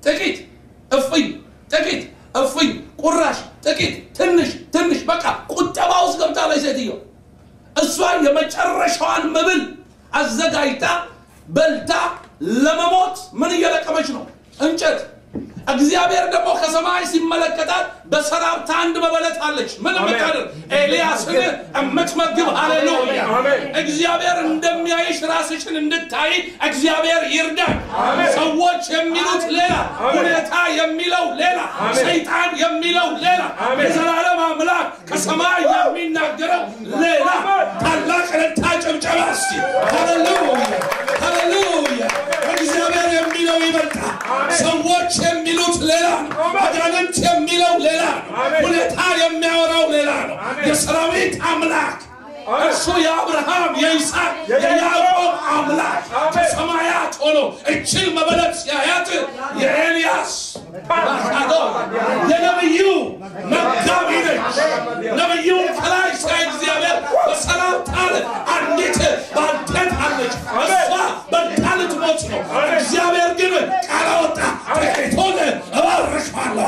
ጥቂት እፍኝ፣ ጥቂት እፍኝ፣ ቁራሽ፣ ጥቂት፣ ትንሽ ትንሽ፣ በቃ ቁጠባ ውስጥ ገብታለች ሴትዮ። እሷ የመጨረሻዋን መብል አዘጋጅታ በልታ ለመሞት ምን እየለቀመች ነው? እንጨት። እግዚአብሔር ደግሞ ከሰማይ ሲመለከታት በሰራብታ አንድ መበለት አለች። ምን የምታደርግ ኤልያስን የምትመግብ ሃሌሉያ። እግዚአብሔር እንደሚያይሽ ራስሽን እንድታይ እግዚአብሔር ይርዳል። ሰዎች የሚሉት ሌላ፣ ሁኔታ የሚለው ሌላ፣ ሰይጣን የሚለው ሌላ፣ የዘላለም አምላክ ከሰማይ የሚናገረው ሌላ። ታላቅ ረታ ጭብጨባ እስቲ ሃሌሉያ፣ ሃሌሉያ። እግዚአብሔር የሚለው ይበልጣል። ሰዎች የሚሉት ሌላ ነው። አጋንንት የሚለው ሌላ ነው። ሁኔታ የሚያወራው ሌላ ነው። የሰራዊት አምላክ እርሱ የአብርሃም የይስሐቅ የያዕቆብ አምላክ ከሰማያት ሆኖ እችን መበለት ሲያያት የኤልያስ ባሻዶ የነብዩ መጋቢ ነች። ነብዩን ከላይ ሲያይ እግዚአብሔር በሰላምታ አለ። አንዲት ባልቴት አለች። እሷ በልታ ልትሞት ነው። እግዚአብሔር ግን ቃል አወጣ። ጥቂቱን እባርካለሁ።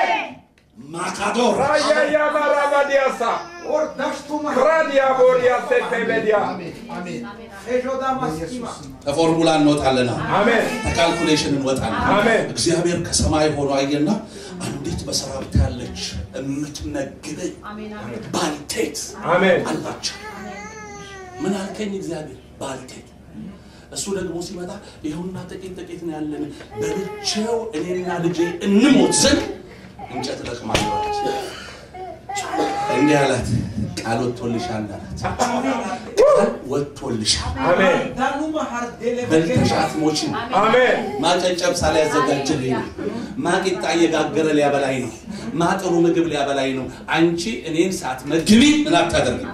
ማካዶር Raya Maravadiasa. Ordashtu Radia Boria Setebedia. Amen. Ejoda maskima. ከፎርሙላ እንወጣለን። Amen. ከካልኩሌሽን እንወጣለን። አሜን። እግዚአብሔር ከሰማይ ሆኖ አየና አንዲት በሰራዊት ያለች የምትነግድ ባልቴት Amen. አላቸው። ምን አልከኝ እግዚአብሔር? ባልቴት። እሱ ደግሞ ሲመጣ ይኸውና ጥቂት ጥቂት ነው ያለን፣ በልቼው እኔና ልጄ እንሞት ዘንድ እንጨት እለቅማለሁ አለች። እንዲህ አላት፣ ቃል ወጥቶልሻል አላት። ቃል ወጥቶልሻል፣ Amen. Danuma hardele በልተሽ አትሞችም። Amen. ማጨጨብሳ ሊያዘጋጅልኝ ነው። ማቂጣ እየጋገረ ሊያበላኝ ነው። ማጥሩ ምግብ ሊያበላኝ ነው። አንቺ እኔን ሳትመግቢ ምን አታደርጊም?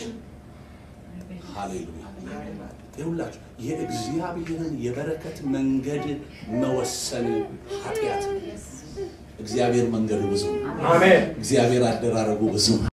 ሃሌሉያ! ይሁላችሁ የእግዚአብሔርን የበረከት መንገድ መወሰን ኃጢአት ነው። እግዚአብሔር መንገዱ ብዙ ነው። Amen. እግዚአብሔር አደራረጉ ብዙ ነው።